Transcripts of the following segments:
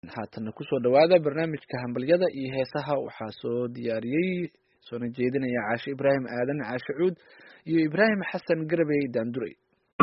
haatanna kusoo dhawaada barnaamijka hambalyada iyo heesaha waxaa soo diyaariyey soona jeedinaya caashe ibraahim aadan caashe cuud iyo ibraahim xasan garabey daanduray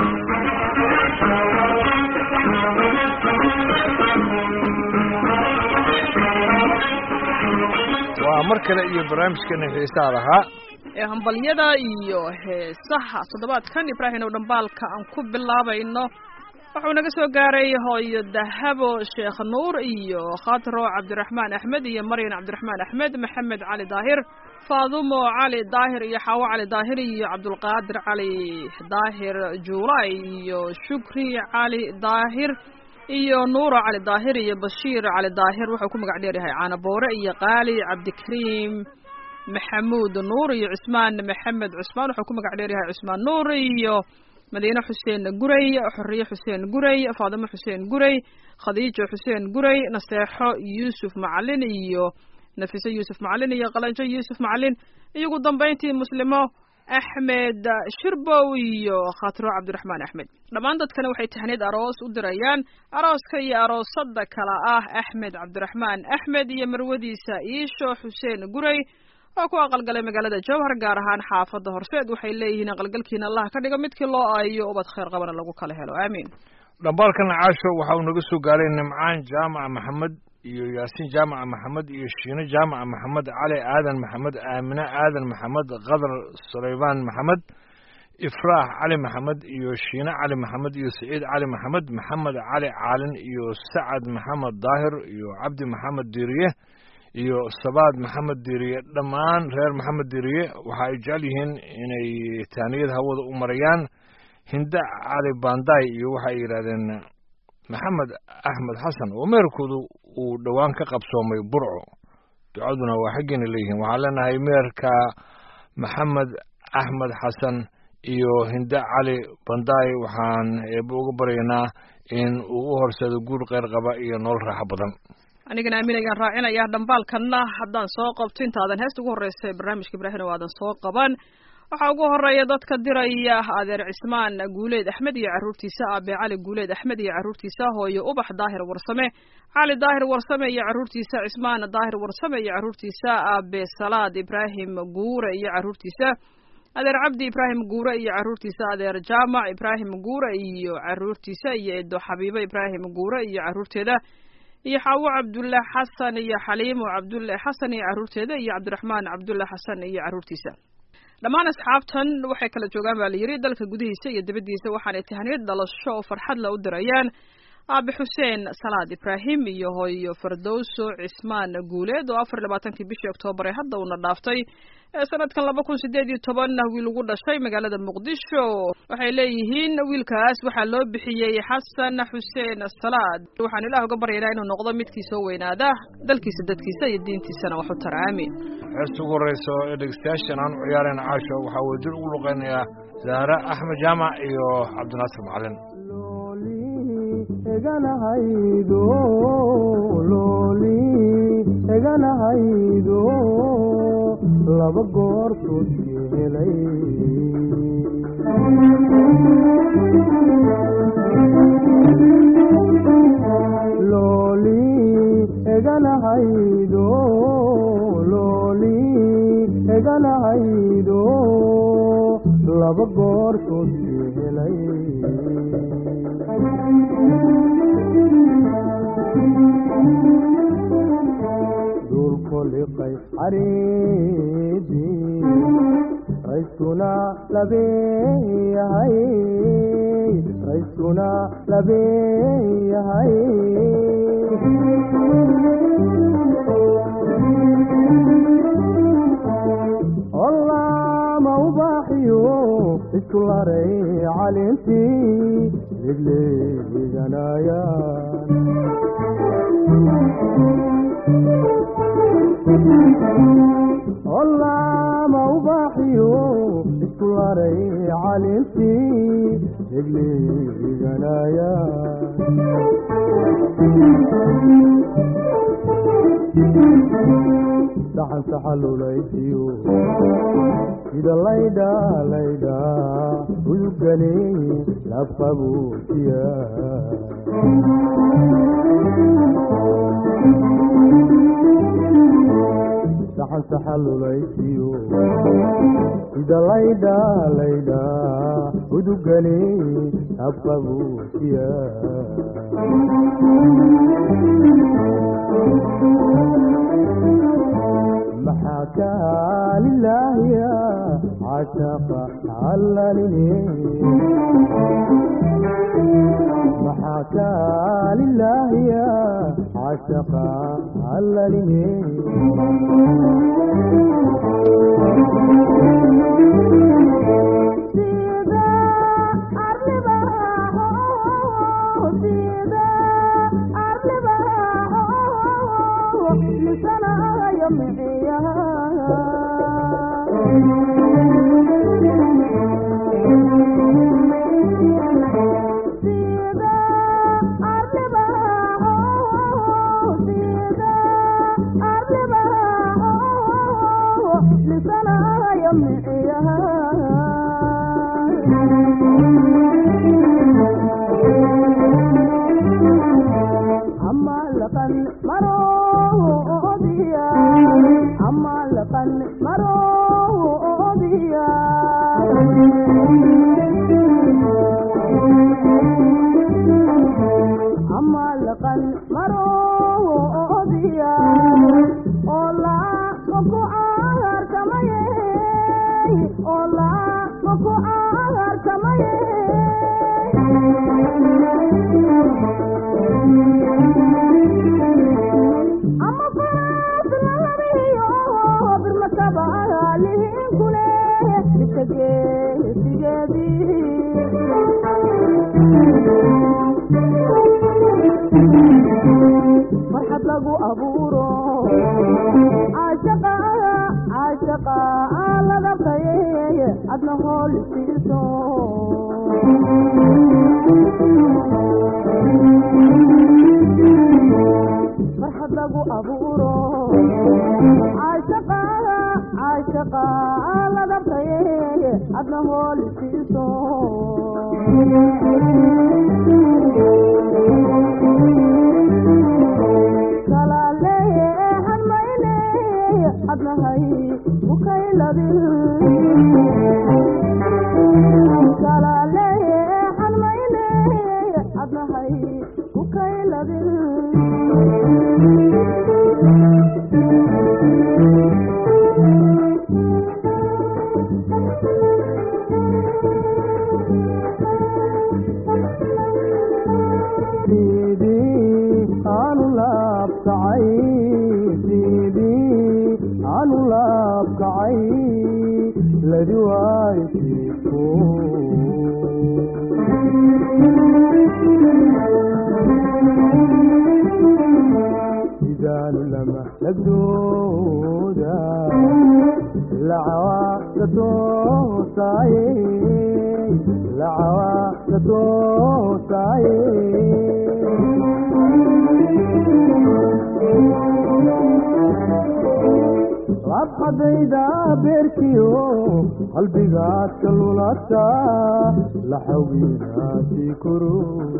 waa mar kale iyo barnaamijkeena xiisaha lahaa ee hambalyada iyo heesaha toddobaadkan ibraahim ow dhambaalka aan ku bilaabayno wuxuu naga soo gaaray hooyo dahabo sheekh nuur iyo khatro cabdiraxmaan axmed iyo maryan cabdiraxmaan axmed maxamed cali daahir faadumo cali daahir iyo xaawo cali daahir iyo cabdulqaadir cali daahir juulay iyo shukri cali daahir iyo nuuro cali daahir iyo bashiir cali daahir wuxuu ku magac dheer yahay caanaboore iyo qaali cabdikariim maxamuud nuur iyo cusmaan maxamed cusmaan wuxuu ku magac dheer yahay cusmaan nuur iyo madiine xuseen guray xoriye xuseen guray faadimo xuseen guray khadiijo xuseen guray naseexo yuusuf macalin iyo nafiso yuusuf macalin iyo qalanjo yuusuf macalin iyo ugu dambayntii muslimo axmed shirbow iyo khatro cabdiraxmaan axmed dhammaan dadkana waxay tahniid aroos u dirayaan arooska iyo aroosada kala ah axmed cabdiraxmaan axmed iyo marwadiisa iisho xuseen guray oo ku aqalgalay magaalada jowhar gaar ahaan xaafadda horseed waxay leeyihiin aqalgalkiina allah ka dhigo midkii loo aayo ubad khayr qabana lagu kala helo aamiin dhambaalkan caasho waxa uu naga soo gaaray nimcaan jaamaca maxamed iyo yaasiin jaamaca maxamed iyo shiine jaamaca maxamed cali aadan maxamed aamine aadan maxamed qadar sulaymaan maxamed ifraax cali maxamed iyo shiine cali maxamed iyo saciid cali maxamed maxamed cali caalin iyo sacad maxamed daahir iyo cabdi maxamed diiriye iyo sabaad maxamed diiriye dhammaan reer maxamed diiriye waxa ay jecel yihiin inay taaniyad hawada u marayaan hinda cali banday iyo waxa ay yidhahdeen maxamed axmed xasan oo meerkoodu uu dhowaan ka qabsoomay burco ducaduna waa xaggeena leeyihiin waxaan leenahay meerka maxamed axmed xasan iyo hinda cali banday waxaan eeba uga baryaynaa in uu u horsado guur kheyr qaba iyo nolol raaxo badan anigana aaminayaan raacinaya dhambaalkanna haddaan soo qabto intaadan heesta ugu horreysa barnaamijka ibraahim o aadan soo qaban waxaa ugu horeeya dadka diraya adeer cismaan guuleed axmed iyo carruurtiisa aabe cali guuleed axmed iyo carruurtiisa hooyo ubax daahir warsame cali daahir warsame iyo carruurtiisa cismaan daahir warsame iyo carruurtiisa aabe salaad ibraahim guure iyo carruurtiisa adeer cabdi ibraahim guure iyo carruurtiisa adeer jaamac ibraahim guure iyo carruurtiisa iyo edo xabiibo ibraahim guure iyo carruurteeda iyo xaawo cabdulle xasan iyo xaliimo cabdulle xasan iyo carruurteeda iyo cabdiraxmaan cabdulle xasan iyo carruurtiisa dhammaan asxaabtan waxay kala joogaan baa la yidhi dalka gudihiisa iyo dibaddiisa waxaanay tahniyad dhalasho oo farxad la u dirayaan aabe xuseen salaad ibraahim iyo hooyo fardowso cismaan guuleed oo afar labaatankii bishii oktoobar ee hadda uuna dhaaftay ee sanadkan laba kun sideed iyo tobanna wiil ugu dhashay magaalada muqdisho waxay leeyihiin wiilkaas waxaa loo bixiyey xasan xuseen salaad waxaan ilaah uga baryaynaa inuu noqdo midkii soo weynaada dalkiisa dadkiisa iyo diintiisana wax u tara aamin heesta ugu horreyso ee dhegeystayaashan aan u ciyaarayna caasho waxaa uu dil ugu luqeynayaa zahra axmed jaamac iyo cabdinaasir macalin eganahaydo looli eganahaydo laba goortood helay looli eganahaydo looli eganahaydo laba goortood helay dulkoliqay xariidii rayskuna labeeyahay rayskuna labeeyahay ollaama ubaaxiyo isku laray calintii legleeganayaan ollaama ubaaxiyo isku laray calintii legleeganayaan saxan saxalulaysiyo sida laydha laydha udugani labqabuusiya saxan saxalulaysiyo sida laydha laydha udugani labqabuusiya maxaa kaa lilaahiya cashaqa allalini maxaa kaa lilaahiya cashaqa allalini farxad lagu abuuro caashaqa caashaqa ladabtaye adna hool isiiso farxad lagu abuuro caashaqa caashaqa ladabtaye adna hool isiiso adnahay ukayladin kalaaleexan mayne adnahay ukayladin sidii aanu laabkacay sidii aanu laabkacay ladi waaysiku sidaanu lama lagdooda lacawaaqda toosaaye lacawaaqda toosaaye labxadayda beerkiyo qalbigaad ka lulata laxawiinaasi koro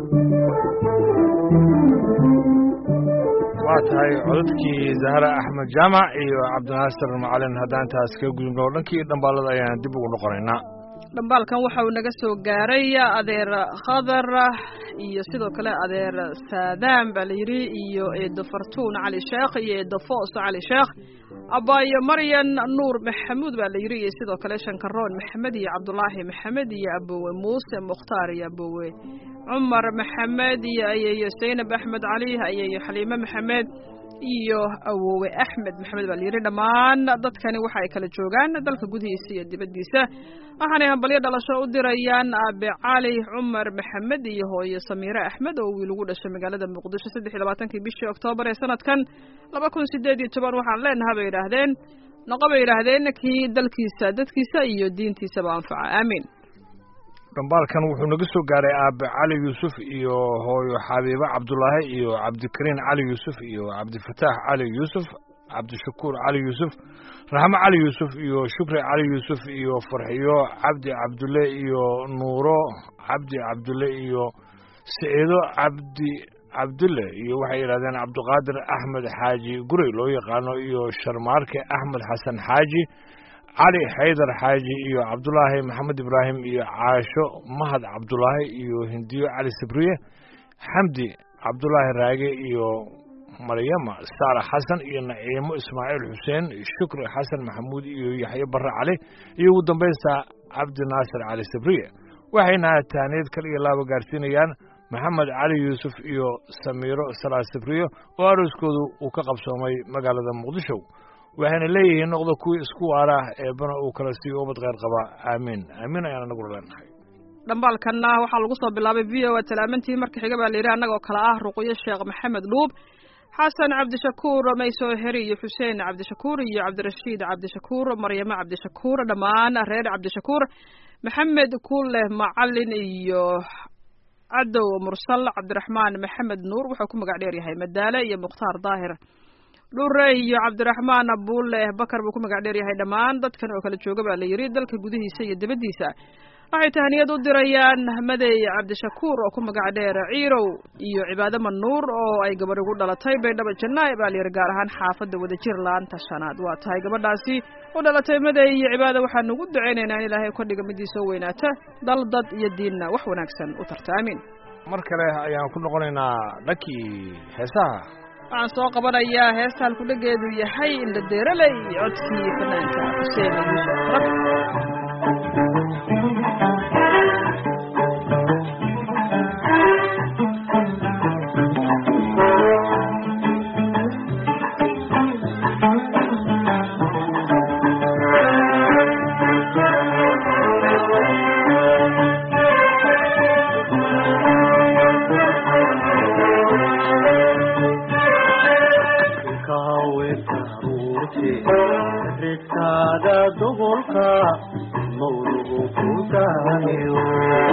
waa tahay codadkii zahra axmed jaamac iyo cabdinaasir macalin haddaan taas kaga gudubno oo dhankii dhambaalada ayaan dib ugu noqonaynaa dhambaalkan waxa uu naga soo gaaray adeer khadar iyo sidoo kale adeer saadaan baa la yidhi iyo eedo fartuun cali sheekh iyo eedo foos cali sheekh abaayo maryan nuur maxamuud baa la yidhi iyo sidoo kale shankaroon maxamed iyo cabdulaahi maxamed iyo abowe muuse mukhtaar iyo abowe cumar maxamed iyo ayeeyo saynab axmed cali ayeeyo xaliime maxamed iyo awowe axmed maxamed baa layidhi dhammaan dadkani waxa ay kala joogaan dalka gudihiisa iyo dibaddiisa waxaanay hambalyo dhalasho u dirayaan aabe cali cumar maxamed iyo hooyo samiire axmed oo wiil ugu dhashay magaalada muqdisho saddex iyo labaatankii bishii oktoobar ee sanadkan laba kun sideed iyo toban waxaan leenaha bay yidhaahdeen noqo bay yidhaahdeen kii dalkiisa dadkiisa iyo diintiisaba anfaca aamiin dhambaalkan wuxuu naga soo gaaray aabe cali yuusuf iyo hooyo xabiibe cabdulaahi iyo cabdikariin cali yuusuf iyo cabdifataax cali yuusuf cabdishakuur cali yuusuf raxmo cali yuusuf iyo shukri cali yuusuf iyo farxiyo cabdi cabdulle iyo nuuro cabdi cabdulle iyo siciido cabdi cabdulle iyo waxay yidhahdeen cabdiqaadir axmed xaaji gurey loo yaqaano iyo sharmaarke axmed xasan xaaji cali xaydar xaaji iyo cabdulaahi maxamed ibraahim iyo caasho mahad cabdulaahi iyo hindiyo cali sabriye xamdi cabdulaahi raage iyo maryama saara xasan iyo naciimo ismaaciil xuseen shukri xasan maxamuud iyo yaxye barre cali iyo ugu dambaysta cabdi naasir cali sabriye waxayna taaniid kal iyo laaba gaarsiinayaan maxamed cali yuusuf iyo samiiro salaa sabriyo oo arooskoodu uu ka qabsoomay magaalada muqdisho waxayna leeyihiin noqda kuwii isku waara eebbana uu kala siiyo ubad kheyr qaba aamiin aamiin ayaan anaguna leenahay dhambaalkanna waxaa lagu soo bilaabay v o a talaamantii marka xiga baa layidhi annagoo kale ah ruqyo sheekh maxamed dhuub xasan cabdishakuur maysoo heri iyo xuseen cabdishakuur iyo cabdirashiid cabdishakuur maryamo cabdishakuur dhammaan reer cabdishakuur maxamed kuuleh macalin iyo cadow mursal cabdiraxmaan maxamed nuur wuxuu ku magac dheer yahay madaale iyo mukhtaar daahir dhure iyo cabdiraxmaan abuule bakar buu ku magac dheer yahay dhammaan dadkan oo kala jooga baa la yidhi dalka gudihiisa iyo dibaddiisa waxay tahniyad u dirayaan madey cabdishakuur oo ku magac dheer ciirow iyo cibaado manuur oo ay gabadh ugu dhalatay baydhaba janaa'i baa layidhi gaar ahaan xaafadda wadajir laanta shanaad waa tahay gabadhaasi u dhalatay madey iyo cibaado waxaanu ugu ducaynaynaa in ilaahay ka dhiga midii soo weynaata dal dad iyo diinna wax wanaagsan u tarta aamiin mar kale ayaan ku noqonaynaa dhankii heesaha waxaan soo qabanayaa heesta halkudhegeedu yahay indha deeraley codkii fanaanka xuseen yuusuf rab ridkaada dubolka mawlugu ku daayo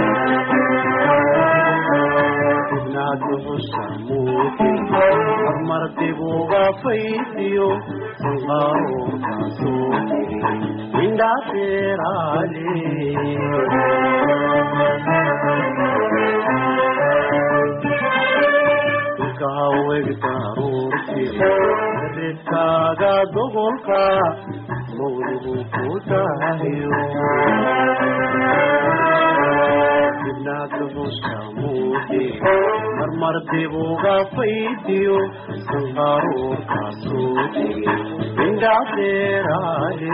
ibnaad duxusha muuti marmar dibuga faydiyo sanqaaroorkaasoo tiri indhaateeraale kahawegdaruurti ridkaaga dobolka mawlugu ku daayo ibnaad duxusha muuti marmar dibuga faydiyo sanqaaroorkaasoo tiri indhaateeraale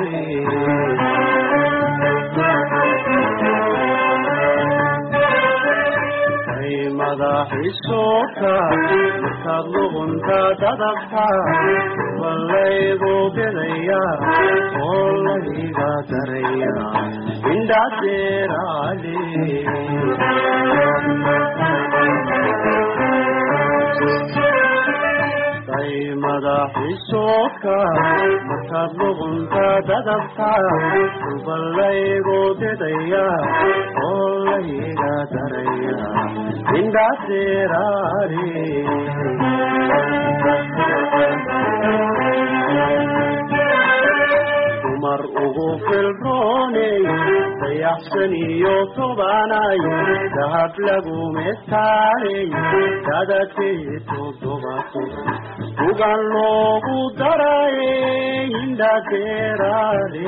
madaxiisoka markaad luqunta dadabta ballaygu bidaya oo layga daraya indhadeeraale day madaxiisoka markaad luqunta dadabta ballaygu bidaya oo layga daraya indhadeeraale dumar ugu filrooney dayaxsan iyo tobanay dahab lagu metaaley dadadkee todobato ugan loogu daraye indhadeeraale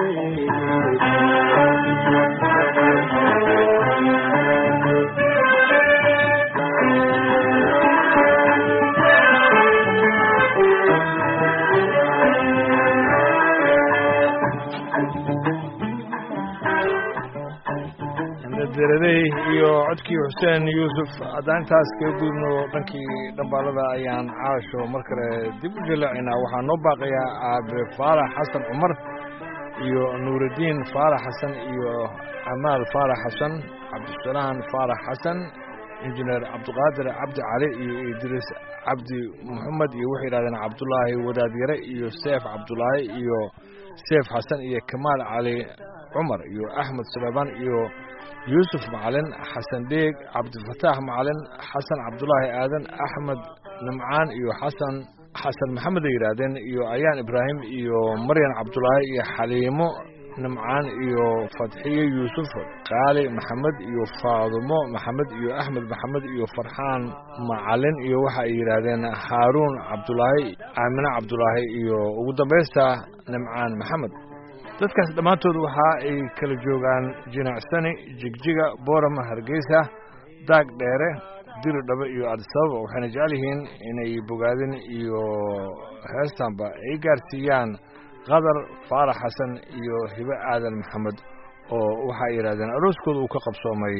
deradey iyo codkii xuseen yuusuf haddaan intaas kaga gudubno dhankii dhambaalada ayaan caasho mar kale dib u jaleecaynaa waxaa noo baaqayaa aabe faarax xasan cumar iyo nuuraddiin faarax xasan iyo amaal faarax xasan cabdisalaan faarax xasan injineer cabdiqaadir cabdi cali iyo idriis cabdi moxamed iyo waxay yidhahdeen cabdulaahi wadaadyare iyo seef cabdulaahi iyo seef xasan iyo kamaal cali cumar iyo axmed suleymaan iyo yuusuf macalin xasan dheeg cabdifataax macalin xasan cabdulaahi aadan axmed nimcaan iyo xasan xasan maxamed ay yidhaahdeen iyo ayaan ibraahim iyo maryan cabdulaahi iyo xaliimo nimcaan iyo fadxiye yuusuf qaali maxamed iyo faadumo maxamed iyo axmed maxamed iyo farxaan macalin iyo waxa ay yidhaahdeen haaruun cabdulaahi aamine cabdulaahi iyo ugu dambaysta nimcaan maxamed dadkaas dhammaantood waxa ay kala joogaan jinacsani jigjiga boorama hargeysa daag dheere diri dhabe iyo adisababa waxayna jecel yihiin inay bogaadin iyo heestanba ay gaarsiiyaan qadar faarax xasan iyo hibe aadan maxamed oo waxay yidhahdeen arooskooda uu ka qabsoomay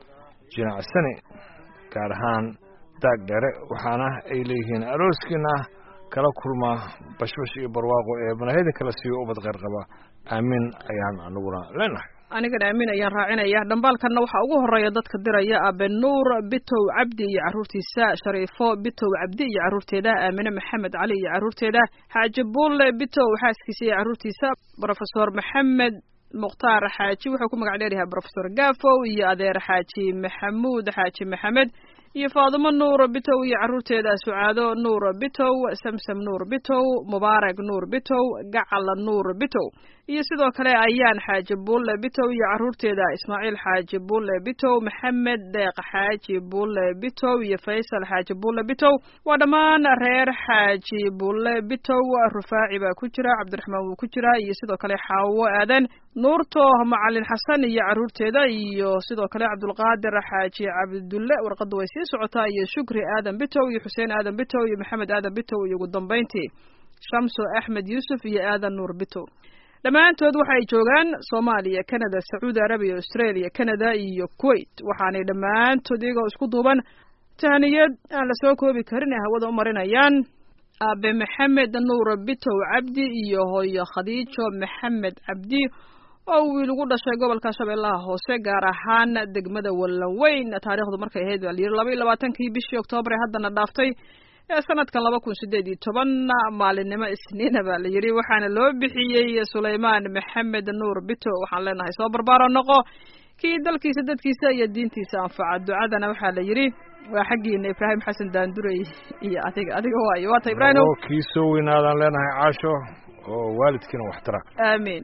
jinacsani gaar ahaan daag dheere waxaana ay leeyihiin arooskiina kala kulma bashbash iyo barwaaqo ee manahida kala siiyo ubad kheyr qaba aamin ayaan anaguna leenahay anigana aamin ayaan raacinaya dhambaalkanna waxaa ugu horeeya dadka diraya abenuur bitow cabdi iyo carruurtiisa shariifo bitow cabdi iyo carruurteeda aamine maxamed cali iyo carruurteeda xaaji buulle bitow xaaskiisa iyo carruurtiisa brofesor maxamed mukhtaar xaaji wuxuu ku magac dheeryahay brofesor gafow iyo adeer xaaji maxamuud xaaji maxamed iyo faadumo nuur bitow iyo carruurteeda sucaado nuur bitow samsam nuur bitow mubaarak nuur bitow gacal nuur bitow iyo sidoo kale ayaan xaaji buulle bitow iyo carruurteeda ismaaciil xaaji buulle bitow maxamed deeq xaaji buulle bitow iyo faysal xaaji buulle bitow waa dhammaan reer xaaji buulle bitow rufaaci baa ku jira cabdiraxmaan wuu ku jira iyo sidoo kale xaawo aadan nuurto macalin xasan iyo carruurteeda iyo sidoo kale cabdulqaadir xaaji cabdulle warqadda way sii socotaa iyo shukri aadan bitow iyo xuseen aadan bitow iyo maxamed aadan bitow iyo ugu dambayntii shamso axmed yuusuf iyo aadan nuur bitow dhammaantood waxa ay joogaan soomaaliya canada sacuudi arabiya australia canada iyo kuwait waxaanay dhammaantood iyagoo isku duuban tahaniyad aan la soo koobi karin ee hawada u marinayaan aabe maxamed nuur bitow cabdi iyo hooyo khadiijo maxamed cabdi oo wiil ugu dhashay gobolka shabeellaha hoose gaar ahaan degmada wallanweyn taariikhdu markay ahayd baa layidhi laba iyo labaatankii bishii oktoobar ee haddana dhaaftay ee sanadkan laba kun sideed iyo toban maalinimo isniina baa la yidhi waxaana loo bixiyey sulaymaan maxamed nuur bito waxaan leenahay soo barbaaro noqo kii dalkiisa dadkiisa iyo diintiisa anfaca ducadana waxaa la yidhi waa xaggiina ibraahim xasan daandurey iyo adiga adiga waayo waata ibraahim oo kii soo weynaadaan leenahay caasho oo waalidkiina waxtara aamiin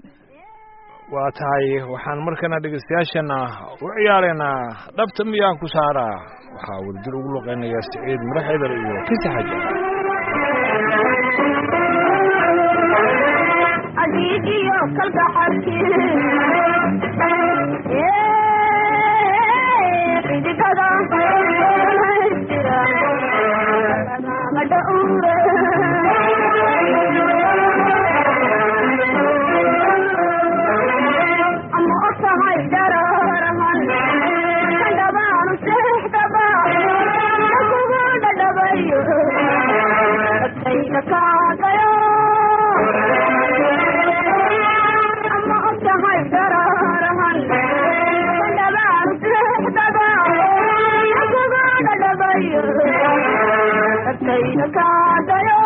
waa tahay waxaan markana dhegeystayaashana u ciyaaraynaa dhabta miyaan ku saaraa waxaa wadajir ugu luqeynayaa siciid madax eder iyo kisi xaja adigiyo kalgaxalkii xidigada jira madhaure ama otahay dararahan kandhabaanu seexdaba kugu dhadhabayo dadkayga kaagayo ama otahay dararahan kandhabaanu seexdaba kugu dhadhabayo dadkayga kaagayo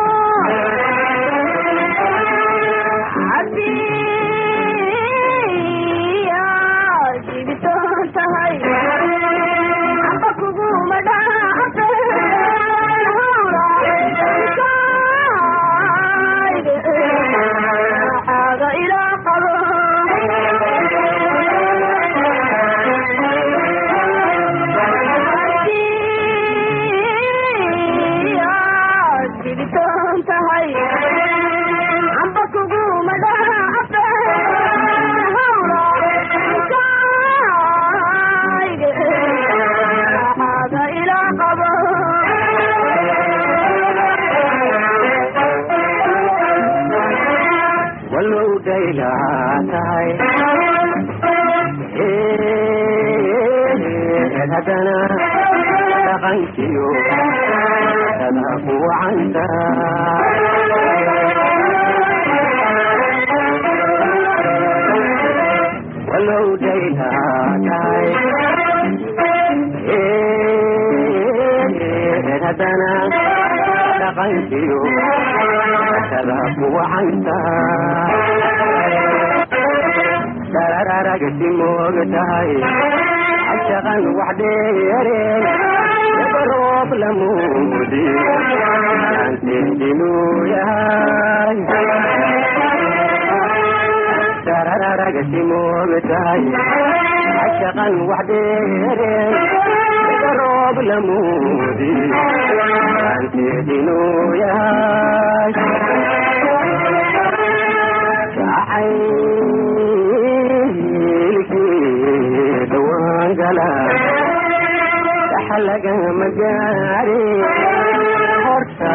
amba kuguma dhacafe hawra ilaa qabo walow daylaa tahay haddana dhaqankiyo dada ku wacanta walow daylaa tahay haddana dhaqankiyo dada ku wacanta darararagasi moog tahay cashaqan wax dheere roob lamuudi aanteedinuu yahay darararagasimoogatahay cashaqan wax dheereen roob lamuudi aanteedinuu yahay jacaylkii dhawaan gala xalagama gaari horta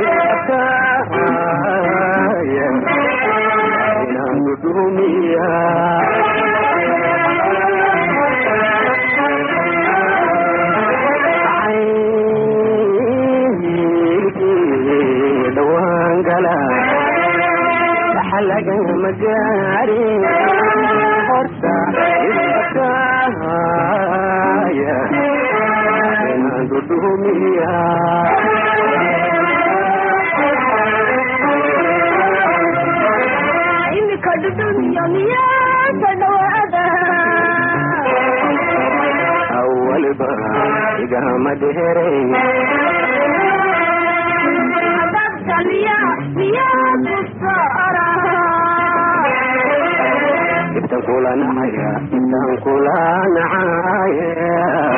iskaya inaan dudumiya dhawaan gala xalagama gaari horta iskaya inaan dudumiya imika dhudhumiyo miyaasa dhawaada awalba igama dheerayn adabta miya miyaa kusaara intan kula nacaya intan kula nacaya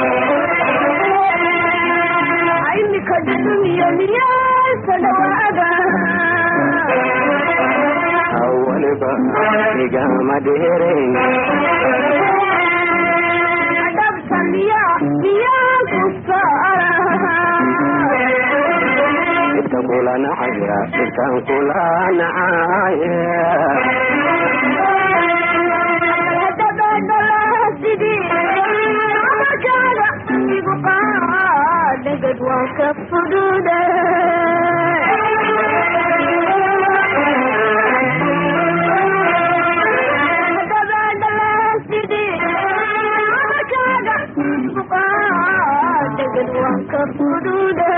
imika dhudhumiyo miyaasa dhawaada awalba igama dheerayn adabta miya miyaa kusaara intan kula nacaya intan kula nacaya dhegad waan ka fudude dhegad waan ka fudude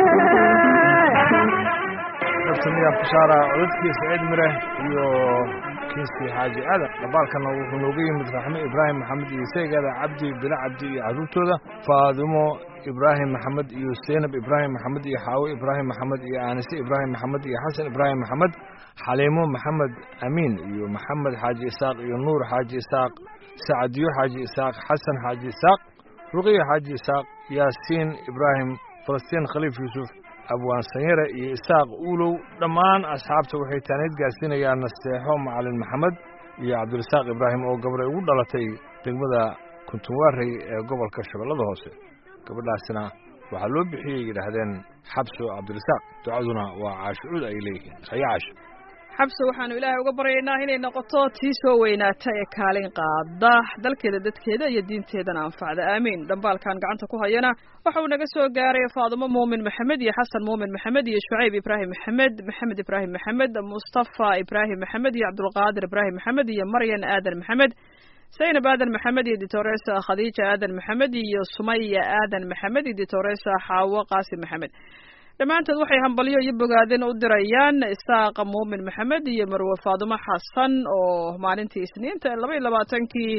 kabtamiyaa kusaara codadkii saciid mire iyo kiiskii xaaji aadan dhabaalkana wuxuu nooga yimid raxme ibraahim maxamed iyo seegeeda cabdi bila cabdi iyo carruurtooda faadimo ibraahim maxamed iyo seynab ibraahim maxamed iyo xaawo ibraahim maxamed iyo aanise ibraahim maxamed iyo xasan ibraahim maxamed xaliimo maxamed amiin iyo maxamed xaaji isaaq iyo nuur xaaji isaaq sacadiyo xaaji isaaq xasan xaaji isaaq ruqiya xaaji isaaq yaasiin ibraahim falastiin khaliif yuusuf abwaan sanyare iyo isaaq uulow dhammaan asxaabta waxay taanayd gaarsiinayaan nasteexo macalin maxamed iyo cabdirasaaq ibraahim oo gabadhay ugu dhalatay degmada kuntunwaarey ee gobolka shabeellada hoose gabadhaasina waxaa loo bixiyey yidhaahdeen xabso cabdirasaaq ducaduna waa caashucuud ay leeyihiin haye caasho xabse waxaanu ilaahay uga baryaynaa inay noqoto tii soo weynaata ee kaalin qaada dalkeeda dadkeeda iyo diinteedana anfacda aamiin dhambaalkan gacanta ku hayana waxa uu naga soo gaaray faadumo muumin maxamed iyo xasan muumin maxamed iyo shucayb ibraahim maxamed maxamed ibraahim maxamed mustafa ibraahim maxamed iyo cabdulqaadir ibraahim maxamed iyo maryan aadan maxamed zaynab aadan maxamed iyo ditoresa khadiija aadan maxamed iyo sumaya aadan maxamed iyo ditoresa xaawo qaasim maxamed dhammaantood waxay hambalyo iyo bogaadin u dirayaan isaaqa muumin maxamed iyo marwe faadumo xasan oo maalintii isniinta laba iyo labaatankii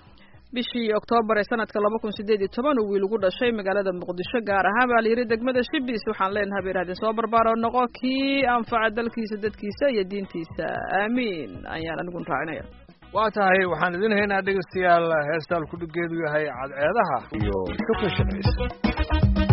bishii oktoobar ee sanadka laba kun sideed iyo toban uu wiil ugu dhashay magaalada muqdisho gaar ahaan baa layidhi degmada shibis waxaan leenahay ba yidhahdeen soo barbaaro noqo kii anfaca dalkiisa dadkiisa iyo diintiisa aamiin ayaan anigun raacinaya waa tahay waxaan idin haynaa dhegeystayaal heestaan kudhigeedu yahay cadceedaha iyo shukri shaqaysa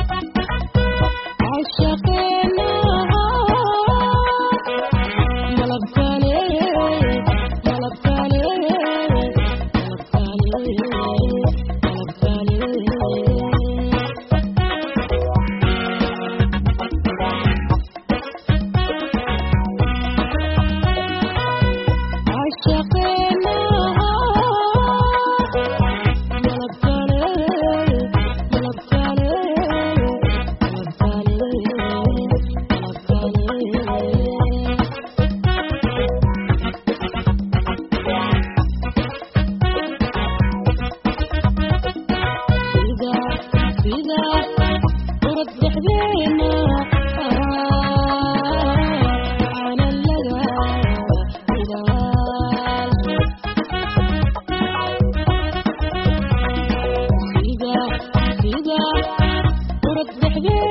Yeah.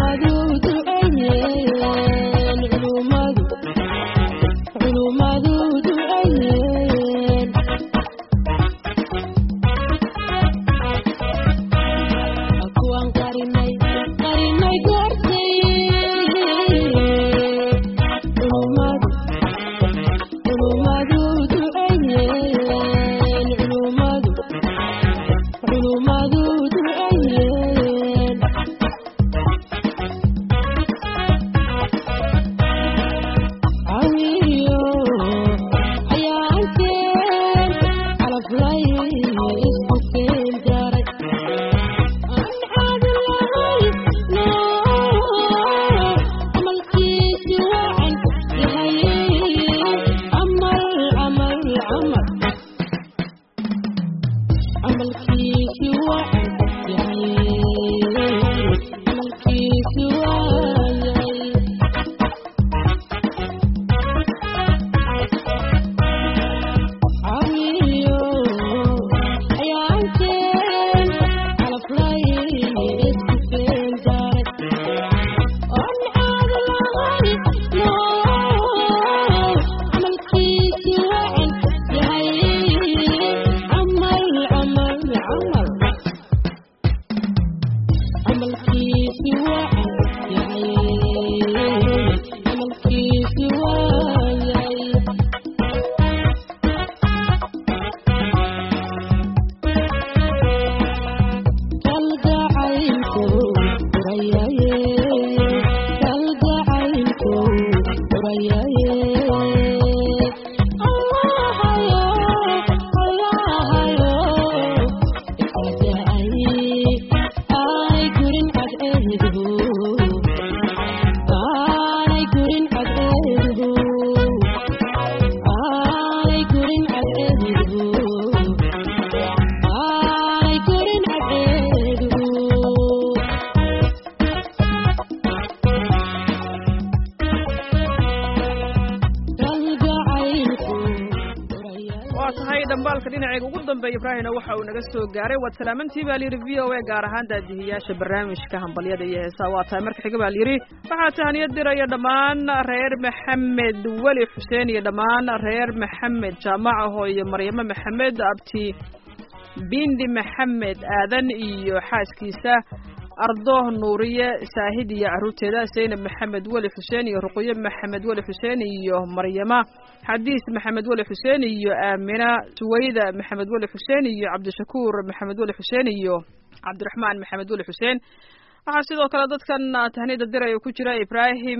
dhambaalka dhinaceega ugu dambeeya ibraahimna waxa uu naga soo gaaray waad salaamantii baa layidhi v o a gaar ahaan daadihiyaasha barnaamijka hambalyada iyo heesaa waa tahay marka xiga baa layidhi waxaa tahaniyad diraya dhammaan reer maxamed weli xuseen iyo dhammaan reer maxamed jaamacaho iyo maryamo maxamed abti bindi maxamed aadan iyo xaaskiisa ardo nuuriye saahid iyo caruurteeda zaynab maxamed weli xuseen iyo ruqyo maxamed weli xuseen iyo maryama xadiis maxamed weli xuseen iyo aamina suwayda maxamed weli xuseen iyo cabdishakuur maxamed weli xuseen iyo cabdiraxmaan maxamed weli xuseen waxaa sidoo kale dadkan tahnida diraya ku jira ibraahim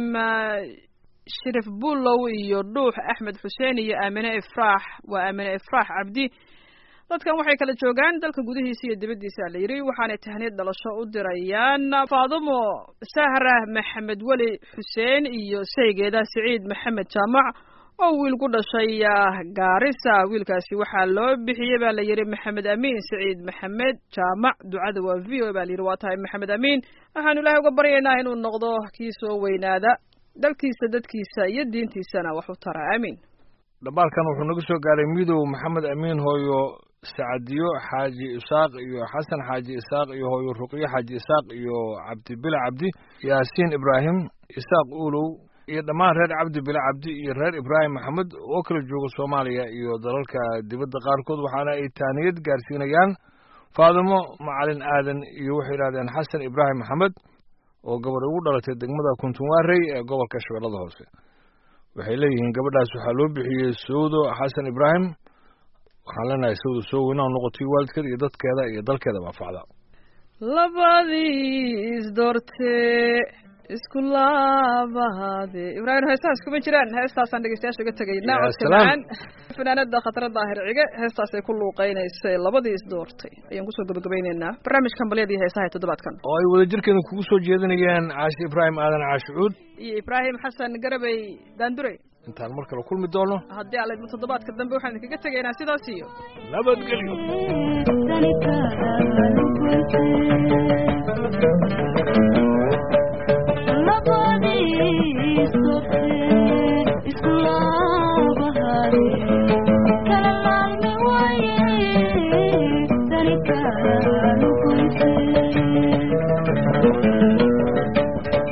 shirif bulow iyo dhuux axmed xuseen iyo aamine ifraax waa aamine ifraax cabdi dadkan waxay kala joogaan dalka gudihiisa iyo dibaddiisa la yidhi waxaanay tahniyad dhalasho u dirayaan faadumo sahra maxamed weli xuseen iyo saygeeda siciid maxamed jaamac oo wiil ku dhashay gaarisa wiilkaasi waxaa loo bixiyey baa la yidhi maxamed amiin siciid maxamed jaamac ducada waa v o baa la yidhi waa tahay maxamed amiin waxaanu ilaahay uga baryaynaa inuu noqdo kii soo weynaada dalkiisa dadkiisa iyo diintiisana wax u tara aamiin dhambaalkan wuxuu naga soo gaaray midow maxamed amiin hooyo sacadiyo xaaji isaaq iyo xasan xaaji isaaq iyo hooyo ruqyo xaaji isaaq iyo cabdi bila cabdi yaasiin ibraahim isaaq uulow iyo dhammaan reer cabdi bila cabdi iyo reer ibraahim maxamed oo kala jooga soomaaliya iyo dalalka dibadda qaarkood waxaana ay taaniyad gaarsiinayaan faadimo macalin aadan iyo waxay yidhahdeen xasan ibraahim maxamed oo gabar ugu dhalatay degmada kuntunwaarey ee gobolka shabeellada hoose waxay leeyihiin gabadhaas waxaa loo bixiyey sawdo xasan ibraahim waxaan leenahay sawdo soo weynaa noqotay waalidkeeda iyo dadkeeda iyo dalkeeda baafacda labadii isdoortee isku laabahaade ibraahim heestaas kuma jiraan heestaasaan dhegeystayaasha uga tegaynaa Ya codka salaam. macaan fanaanada khatara daahir cige heestaasay ku luuqeynaysay labadii isdoortay ayaan kusoo gabagabayneynaa barnaamijka hambalyada iyo heesaha ee toddobaadkan oo ay wadajirkeeda kugu soo jeedinayaan caashi ibraahim aadan caashicuud iyo ibraahim xasan garabey daandure intaan mar kale kulmi doono haddii alla idmo toddobaadka dambe waxaan idinkaga tegaynaa sidaas iyo nabadgelyo Thank you.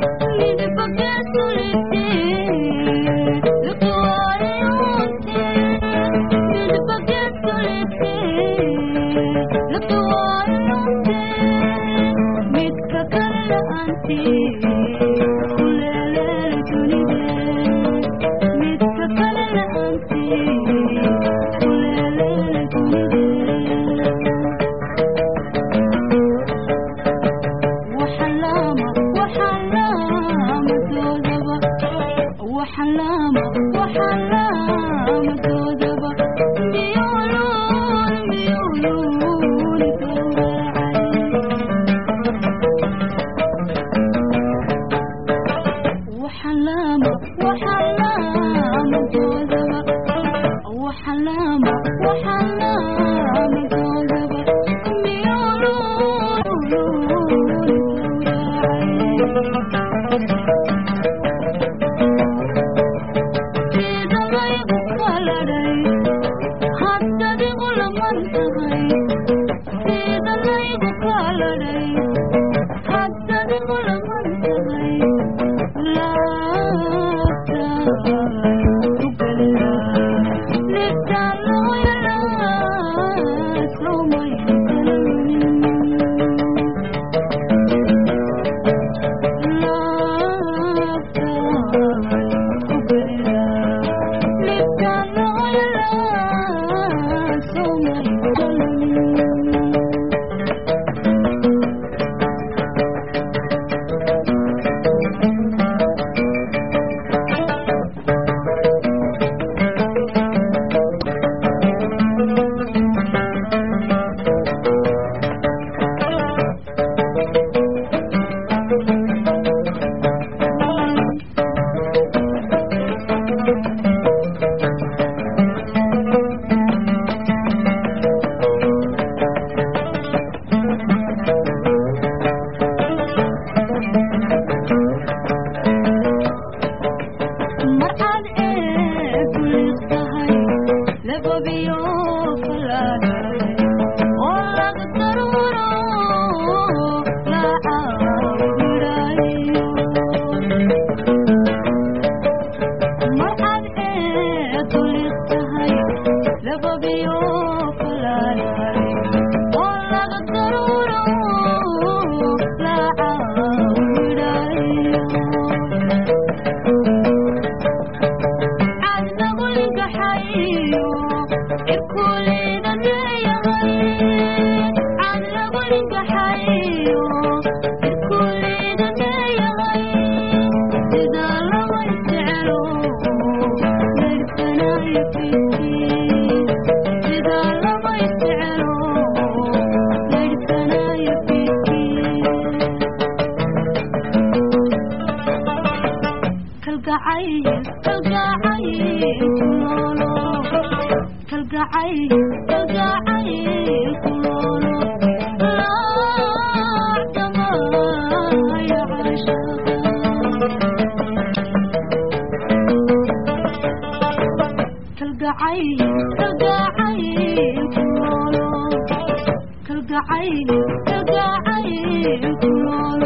kalgacayl kalgacayl kunoolo